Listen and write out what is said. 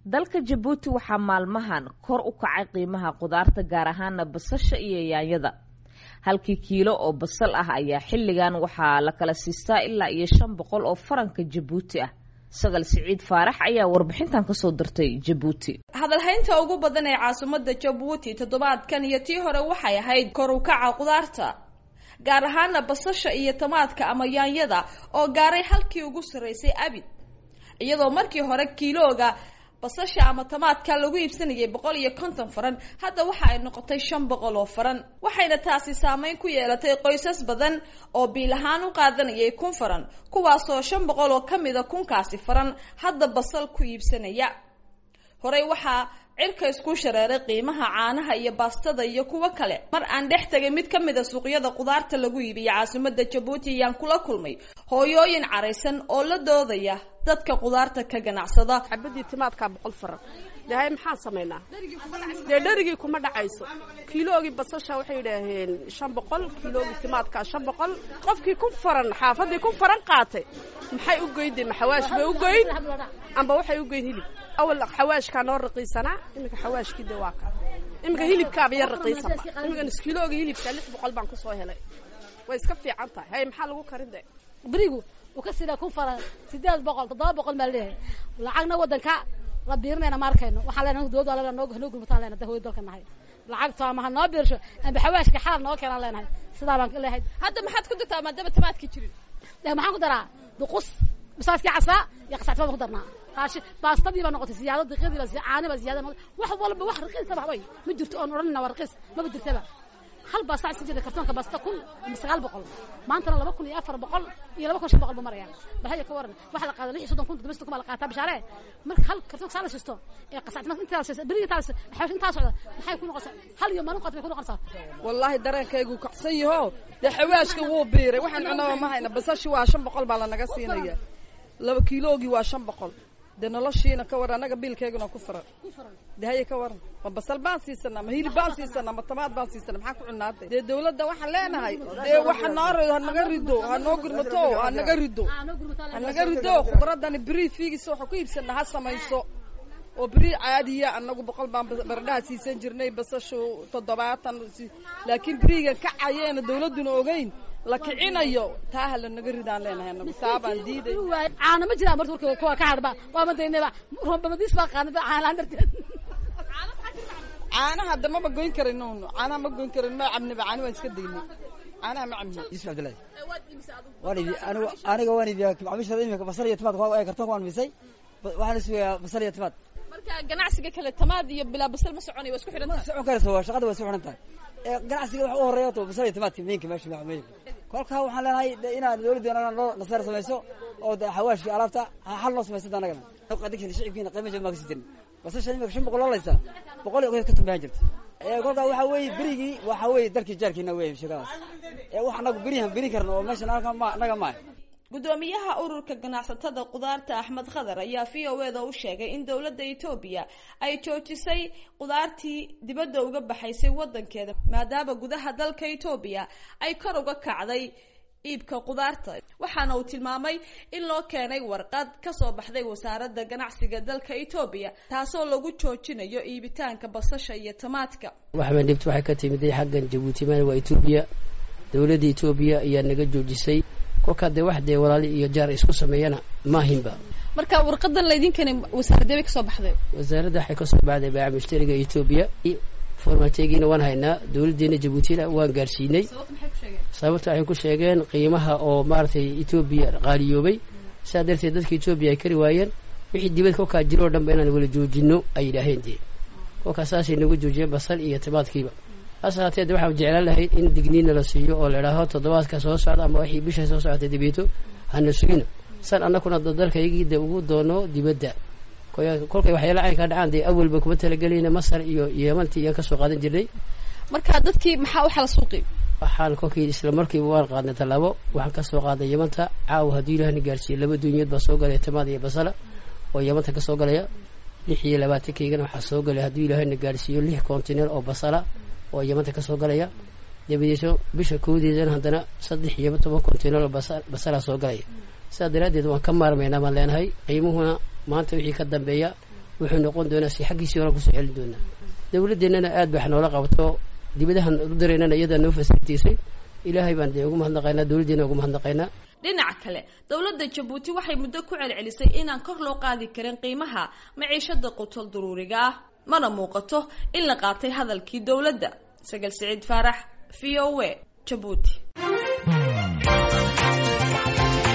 dalka jabuuti waxaa maalmahan kor u kacay qiimaha qudaarta gaar ahaana basasha iyo yaanyada halkii kiilo oo basal ah ayaa xilligan waxaa la kala siistaa ilaa iyo shan boqol oo faranka jabuuti ah sagal siciid faarax ayaa warbixintan kasoo dirtay jabuuti hadalhaynta ugu badan ee caasimada jabuuti toddobaadkan iyo tii hore waxay ahayd kor u kaca qudaarta gaar ahaana basasha iyo tamaadka ama yaanyada oo gaaray halkii ugu sarreysay abid iyadoo markii hore kiilooga basasha ama tamaadka lagu iibsanayay boqol iyo konton faran hadda waxa ay noqotay shan boqol oo faran waxayna taasi saameyn ku yeelatay qoysas badan oo biil ahaan u qaadanayay kun faran kuwaasoo shan boqol oo ka mida kunkaasi faran hadda basal ku iibsanaya horey waxaa cirka isku shareeray qiimaha caanaha iyo baastada iyo kuwo kale mar aan dhex tegay mid ka mid a suuqyada qudaarta lagu iibiya caasimada jabuuti ayaan kula kulmay hooyooyin caraysan oo la doodaya dadka qudaarta ka ganacsada xabadii timaadkaa boqol faran dahay maxaan samaynaa dee dherigii kuma dhacayso kiiloogii basasha waxay yidhaaheen shan boqol kiiloogii timaadkaa shan boqol qofkii ku faran xaafadii ku faran qaatay maxay u goyday ma xawaash bay u goyn amba waxay u goyn hilib awal xawaashkaa noo raqiisanaa iminka xawaashkii de waa ka iminka hilibkaaba yar raqiisanba iminka kiiloogii hilibka lix boqol baan kusoo helay way iska fiican tahay hay maxaa lagu karin de berigu uu ka sida kun faran sideed boqol toddoba boqol baa leeyahay lacagna waddanka la biirinayna ma arkayno waxaan leenahay dowladda alla noo noo gurmataan leenahay dahooy dalka nahay lacagta ama ha noo biirsho amba xawaashka xalal noo keenaan leenahay sidaa baan leeyahay hadda maxaad ku dartaa maadaama tamaadka jirin de maxaan ku daraa duqus bisaaskii casaa iyo qasactimaa baan ku darnaa qaashi baastadii baa noqotay siyaado daqiiqdii baa caani baa siyaada noqotay wax walba wax raqiisa ba way ma jirto oon odhanina waa raqiis maba jirtaba hal baasta isan jirta kartoonka baasta kun ama sagaal boqol maantana laba kun iyo afar boqol iyo laba kun shan boqol buu maraya baxaya ka waran waxa la qaada lix iyo soddon kun toddoba soddon kun baa la qaataa bishaare marka hal kartoonka saa la shisto ee qasactima intaa la berigi intaa la xawash intaa socda maxay ku noqonaysaa hal iyo maalin qaata bay ku noqonaysaa wallaahi dareenkaygu kacsan yaho dee xawaashka wuu biiray waxaan cunaba ma hayna basashi waa shan boqol baa lanaga siinaya laba kiiloogii waa shan boqol dee noloshiina ka waran annaga biilkayguna ku faran dee haye ka waran ma basal baan siisanaa ma hilib baan siisanaa ma tamaad baan siisanaa maxaa ku cunaatay dee dawladda waxaan leenahay dee waxa noo ha naga rido ha noo gurmato ha naga rido ha naga rido khudradani beri fiigisa waxa ku iibsanaa ha samayso oo beri caadiya annagu boqol baan baradhaha siisan jirnay basashu toddobaatan laakiin berigan kacayeena dawladduna ogeyn la kicinayo taa ha lanaga ridaan leenahay anagu taa baan diiday caana ma jiraan marka warka kuwa ka hadhba waa madaynaba rombamadiis baa qaanaba caanaan darteed caanaha de maba goyn karayno caanaha ma goyn karayno ma cabniba caani waan iska daynay caanaha ma cabni yusuf cabdillahi waan ibi anigu aniga waan iibiyaa macaamiishada imika basal iyo timaad waa kartoonka waan misay waxaan isugayaa basal iyo timaad marka ganacsiga kale tamaad iyo bilaa basal ma soconay waa isku xidhan ma socon karayso waa shaqada waa isku xidhan tahay ee ganacsiga waxa u horeeya to basal iyo timaadka miinka meesha meesha kolkaa waxaan leenahay inaad dawladda noo naseer samayso oo de xawaashki alaabta xal noo samaysa anagana qadinkeena shicibkiina qiima jaba maa kasi jirin basasha imika shan boqol loolaysa boqol iyo ka tumbahan jirta kolkaa waxa weeye berigii waxa weeye dalkii jaarkiina wey sheekadaas ee wax anagu berihan beri karna oo meesha naga maaha gudoomiyaha ururka ganacsatada qudaarta axmed khadar ayaa v o eda u sheegay in dowladda etoobiya ay joojisay qudaartii dibadda uga baxaysay wadankeeda maadaama gudaha dalka etoobiya ay kor uga kacday iibka qudaarta waxaana uu tilmaamay in loo keenay warqad kasoo baxday wasaaradda ganacsiga dalka etoobiya taasoo lagu joojinayo iibitaanka basasha iyo tamaadka waxbaan dhibta waxay ka timid xaggan jabuuti maan waa etoobiya dowladda etoobiya ayaa naga joojisay kolkaa dee wax dee walaali iyo jaar isku sameeyana maahinba marka warqadan laydin keenay wasaaradee bay kasoo baxday wasaaradda waxay kasoo baxday baaca mushtariga etoobiya formategiina waan haynaa dowladdeena jabuutina waan gaarsiinay sababta waxay ku sheegeen qiimaha oo maaragtay etoobiya qaaliyoobay sidaa darteed dadka etoobiya ay kari waayeen wixii dibad kolkaa jiro o dhan ba inaan wala joojino ay yidhaaheen dee kolkaa saasay nagu joojiyeen basal iyo timaadkiiba hase haatee de waxaan jeclaan lahayd in digniina la siiyo oo la idhaaho toddobaadka soo socda ama wixii bisha soo socotay dibeeto hana sugina san annakuna dalkaygii de ugu doono dibadda kolkay waxyaala caynkaa dhacaan dee awalba kuma talagelayna masar iyo yemanti iyaan kasoo qaadan jirnay marka dadkii maxaa waxaa la suuqi waxaan kolkii isla markiiba waan qaadnay tallaabo waxaan kasoo qaaday yamanta caawa hadduu ilahna gaarsiiye laba duunyood baa soo galaya tamaad iyo basala oo yamanta kasoo galaya lix iyo labaatankeygan waxaa soo galaya hadduu ilaahna gaarsiiyo lix kontineer oo basala oo yamanta kasoo galaya dabadeeto bisha koodeedana haddana saddex iyo toban kontineer oo basalaa soo galaya sidaa daraaddeed waan ka maarmaynaa baan leenahay qiimuhuna maanta wixii ka dambeeya wuxuu noqon doonaa si xaggiisii hore kusoo celin doonaa dawladdeennana aad ba wax noola qabto dibadahan u dareynana iyadaa noo fasilitaysay ilaahay baan dee ugu mahadnaqaynaa dawladdeena ugu mahadnaqaynaa dhinaca kale dowladda jabuuti waxay muddo ku celcelisay inaan kor loo qaadi karin qiimaha maciishada qutol daruuriga ah mana muuqato in la qaatay hadalkii dowladda sagal siciid faarax v o a jabuuti